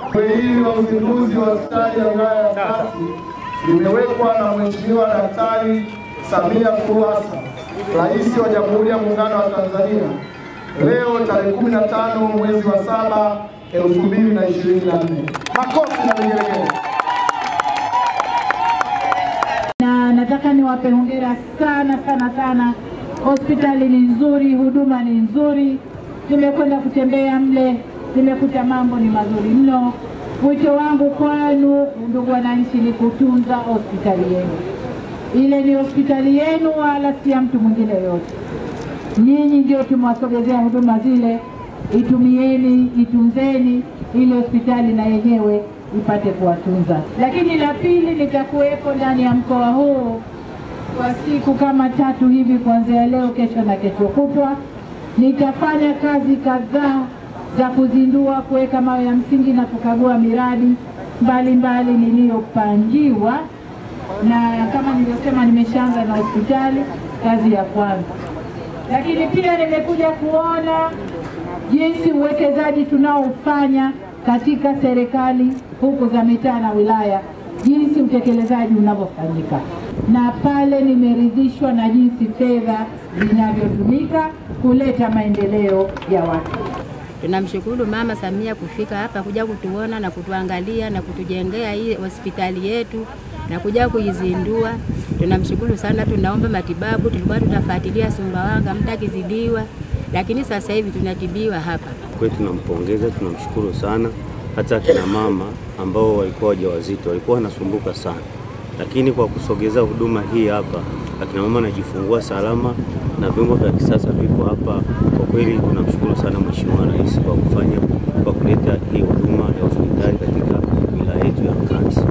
Zoezi hili la uzinduzi wa hospitali ya wilaya ya Nkasi limewekwa na Mheshimiwa Daktari Samia Suluhu Hassan, Rais wa Jamhuri ya Muungano wa Tanzania leo tarehe 15 mwezi wa saba 2024. Makofi na vigelegele. na nataka niwape hongera sana sana sana. Hospitali ni nzuri, huduma ni nzuri. Nimekwenda kutembea mle, nimekuta mambo ni mazuri mno. Wito wangu kwenu, ndugu wananchi, ni kutunza hospitali yenu. Ile ni hospitali yenu, wala si ya mtu mwingine yoyote. Nyinyi ndio tumewasogezea huduma zile, itumieni, itunzeni, ili hospitali na yenyewe ipate kuwatunza. Lakini la pili, nitakuwepo ndani ya mkoa huu kwa siku kama tatu hivi, kuanzia leo, kesho na kesho kutwa. Nitafanya kazi kadhaa za kuzindua, kuweka mawe ya msingi na kukagua miradi mbalimbali niliyopangiwa, na kama nilivyosema, nimeshaanza na hospitali, kazi ya kwanza lakini pia nimekuja kuona jinsi uwekezaji tunaofanya katika serikali huku za mitaa na wilaya, jinsi utekelezaji unavyofanyika, na pale nimeridhishwa na jinsi fedha zinavyotumika kuleta maendeleo ya watu. Tunamshukuru Mama Samia kufika hapa kuja kutuona na kutuangalia na kutujengea hii hospitali yetu na kuja kuizindua. Tunamshukuru sana. Tunaomba matibabu, tulikuwa tutafuatilia Sumbawanga mtu akizidiwa, lakini sasa hivi tunatibiwa hapa. Kweli tunampongeza, tunamshukuru sana. Hata akina mama ambao walikuwa wajawazito walikuwa wanasumbuka sana, lakini kwa kusogeza huduma hii hapa, akina mama anajifungua salama na vyombo vya kisasa vipo hapa. Kwa kweli tunamshukuru sana Mheshimiwa